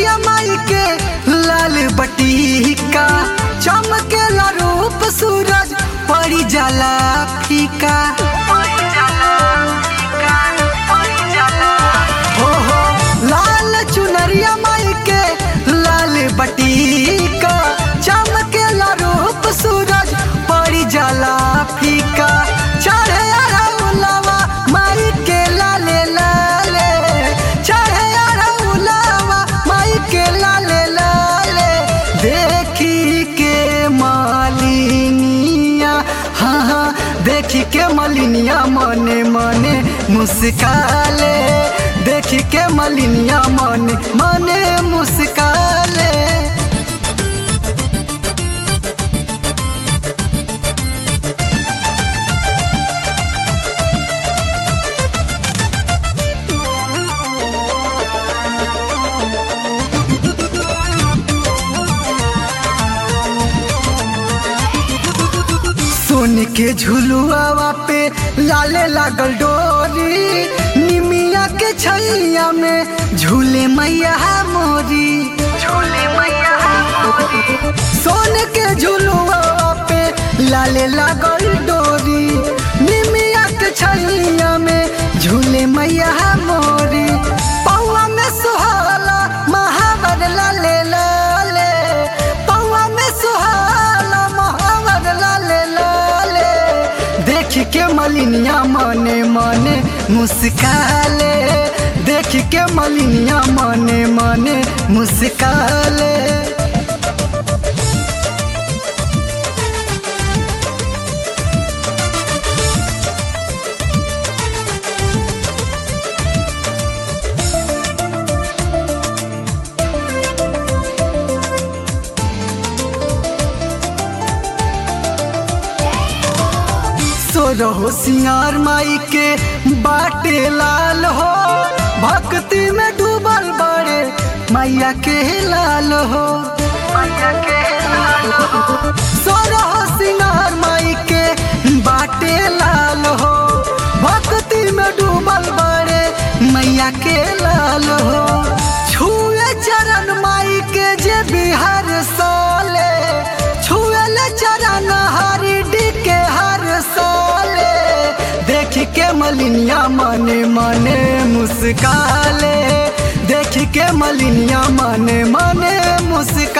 चुनरिया माई के लाल बटीका चमकेला रूप सूरज पड़ी जाला फीका हो हो लाल चुनरिया माई के लाल बटीका चमकेला रूप सूरज पड़ी जाला फीका चढ़े अरउलवा माई के लाले लाले चढ़े अरउलवा माई के लाले लाले देखी के मालिनिया हाँ हाँ देखी के मलिनिया मने मने मुस्काले देखी के मलिनिया मने मने मुस्काले सोन के झुलुआवा पे लाले लागल डोरी निमिया के छैया में झूले मैया मोरी झूले मैया सोन के झुलुआवा पे लाले लागल डोरी निमिया के छैया में झूले मैया मोरी पौआ में सुहाला महावर लाले लाले पौआ में सुहाला महावर लाले लाले देख के मलिनिया मने मने मुस्काले देख के मलिनिया मने मने मुस्काले सोरहो सिंगार माई के बाटे लाल हो भक्ति में डूबल बड़े मैया के लाल हो सोरहो सिंगार माई के बाटे लाल हो भक्ति में डूबल बड़े मैया के लाल हो छुए चरण माई के जे बिहार साले छुए चरण हरि डी के हर साले देख के मलिनिया मने मने मुस्काले देख के मलिनिया मने मने मुस्काले